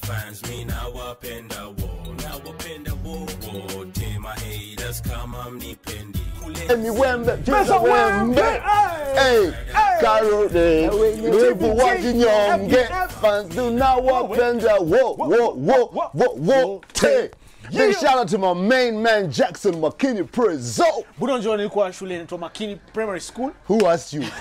fans mi nawapenda wo nawapenda wo wote my haters kama mnipendi kule Emi wembe, cheza wembe. Hey, Karo de, wivu wajinyonge. Fans do not wapenda wo wo wo wo wo te. Big shout out to my main man Jackson McKinney Prezzo. buda unajua nilikuwa shule inaitwa makini primary school Who asked you?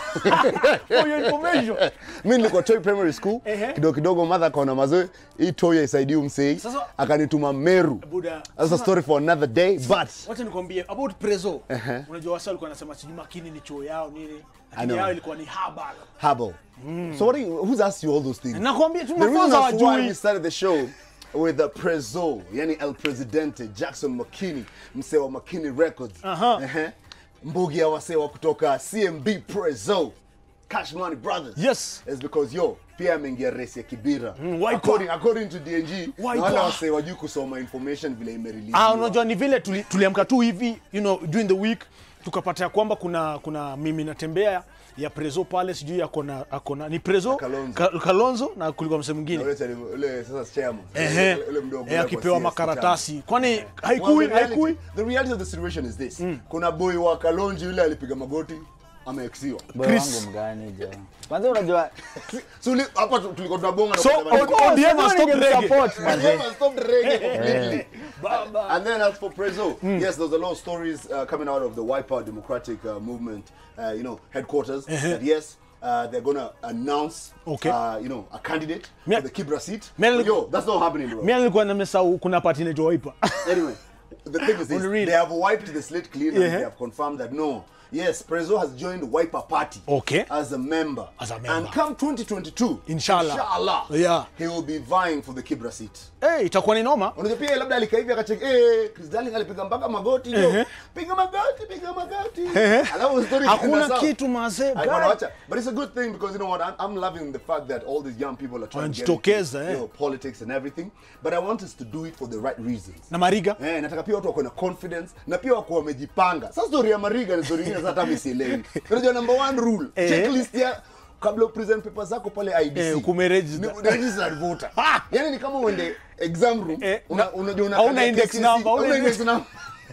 for your information mi nilikuwa Toi primary school Ehe. kidogo kidogo madha akaona mazoe hii Toi haisaidii umsei Sasa- akanituma Meru buda That's a story for another day but wacha nikwambie about prezo unajua wasa walikuwa wanasema sijui makini ni chuo yao nini lakini know. yao ilikuwa ni habal Hubble. So what do you, who's asked you all those things? nakwambia tu The reason mafunzo that's why we hawajui started the show with the Prezzo, yani El Presidente, Jackson McKinney, msee wa McKinney Records. Aha. Ehe. Mbugi ya wasee wa kutoka CMB Prezzo, Cash Money Brothers. Yes. It's because yo, pia ameingia race ya Kibira. Wiper. according, according to DNG, na Wiper. wale wasee wajui kusoma information vile imerelease. ah unajua ni vile tuli- tuliamka tu hivi you know during the week tukapata ya kwamba kuna kuna mimi natembea ya prezo pale sijui akona akona ni prezo Kalonzo. Ka- kalonzo na kulikuwa msee mwingine Ule chali- ule sasa chairman. Ehe. Ule- ule mdogo Eh, ule akipewa kwa CS makaratasi kwani Well, haikui the, reality, haikui the reality of the situation is this. Kuna boy wa Kalonji yule alipiga magoti ameexiwa. Boy Chris. wangu mgani jo kwanza unajua So uli- hapa tu- tulikuwa tunabonga na So, kusema on- niko- on- ODM has stopped reggae. Support, manze. ODM has stopped reggae completely. And then as for Prezzo, yes, there's a lot of stories uh, coming out of the Wipeout Democratic uh, Movement, uh, you know, headquarters. That yes, uh, they're gonna announce, Okay. uh, you know, a candidate Mia- for the Kibra seat. Mia- But yo, that's not happening, bro. mi nilikuwa nimesahau kuna pati inaitwa waipa Anyway, the thing is this, On the real. they have wiped the slate clean and Yeah. they have confirmed that no, yes, Prezzo has joined the Wiper Party Okay. as a member. As a member. And come 2022, Inshallah. inshallah Yeah. he will be vying for the Kibra seat. hey, itakuwa ni noma Unajua pia labda alikaa hivi akacheki eh Chris Darling alipiga mpaka magoti Ehe. yo. Piga magoti, piga magoti. Alafu story ikaenda hakuna sawa. kitu mazee I wanna watch it. But it's a good thing because you know what? I'm, I'm loving the fact that all these young people are trying to get into, Wanajitokeza, eh. you know, politics and everything. But I want us to do it for the right reasons. na mariga Eh, nataka pia watu wako na confidence na pia wako wamejipanga. Sasa story ya Mariga ni story nyingine sasa hata mimi sielewi. Unajua number one rule, Eh. checklist ya kabla upresent papers zako pale IBC. Eh, ukumeregister. Ni- registered voter. Yaani ni kama uende exam room, Eh, una- na- unajua una hauna index number, hauna hauna index index- number.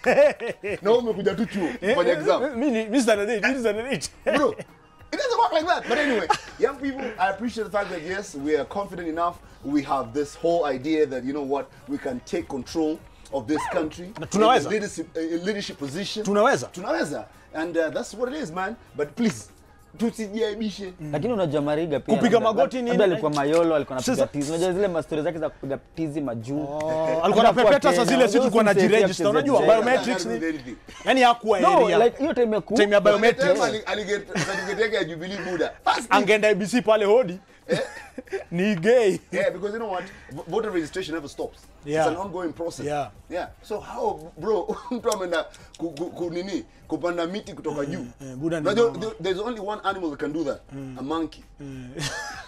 Na wewe umekuja tu chuo kufanya exam. mi ni- mi standard eight, mi standard eight. Bro, it doesn't work like that. But anyway, young people, I appreciate the fact that yes, we are confident enough. We have this whole idea that you know what, we can take control of this country. Na tunaweza. in a leadership, a leadership position. Tunaweza. Tunaweza. And uh, that's what it is, man. But please, tusijiaibishe. lakini unajua mariga pia Kupiga labda- magoti nini? labda alikuwa mayolo alikuwa anapiga Sasa- tizi unajua zile mastori zake za kupiga tizi majuu alikuwa anapepeta saa zile si tulikuwa na Unajua jiregister unajua usimsaidia biometrics Can't do ni anything. yani hakuwa no area like hiyo time ya ku time ya By the time biometrics ali- aliget certificate yake ya Jubilee Buddha. First thing- angeenda ibc pale hodi ni gay Yeah, because you know what? V- Voter registration never stops. Yeah. It's an ongoing process. Yeah. Yeah. So how bro, mtu ameenda ku, ku, ku, nini kupanda miti kutoka juu. eh, Buddha ni Unajua, mama. there- there's only one animal that can do that. A monkey.